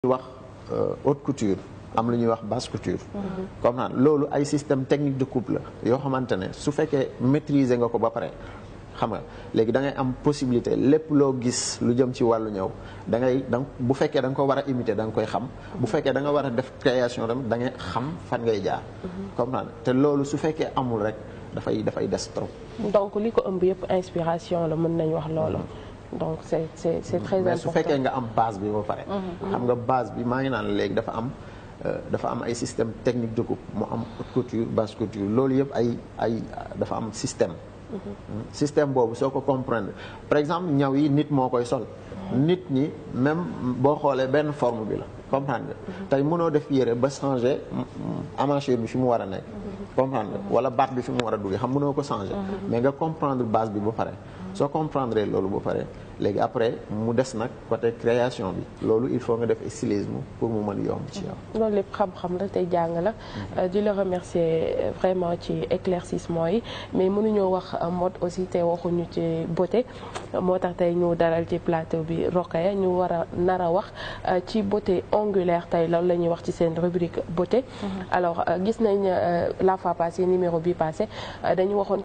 wax haute couture am lu ñuy wax basse couture comme naan loolu ay système technique de coupe la yoo xamante ne su fekkee maîtriser nga ko ba pare xam nga léegi da ngay am possibilité lépp loo gis lu jëm ci wàllu ñëw da ngay da bu fekkee da nga ko war a imiter da nga koy xam bu fekkee da nga war a def création tam da ngay xam fan ngay jaar comme naan te loolu su fekkee amul rek dafay dafay des trop donc li ko ëmb yëpp inspiration la mën nañ wax loolu donc c'est c'est c'est très important mais su fekkee nga am base bi ba pare xam nga base bi maa ngi naan léegi dafa am dafa am ay système technique de coupe mu am haute couture basse couture loolu yëpp ay ay dafa am système système boobu soo ko comprendre par exemple ñaw yi nit moo koy sol nit ñi même boo xoolee benn forme bi la comprendre nga tey mënoo def yére ba changer emmanchure bi fi mu war a nekk comprendre nga wala baat bi fi mu war a duggee xam mënoo ko changer mais nga comprendre base bi ba pare soo comprendre loolu ba pare léegi après mu des nag côté création bi loolu il faut nga def stylisme pour mu mën yomb ci yow. loolu lépp xam-xam la tey jàng la. di la remercier vraiment ci éclaircissement yi mais mënuñoo wax mode aussi te waxuñu ci beauté moo tax tey ñu dalal ci plateau bi Rokhaya ñu war a nar a wax ci beauté ongulaire tey loolu la ñuy wax ci seen rubrique beauté. alors gis nañ la fois passée numéro bi passé dañu waxoon.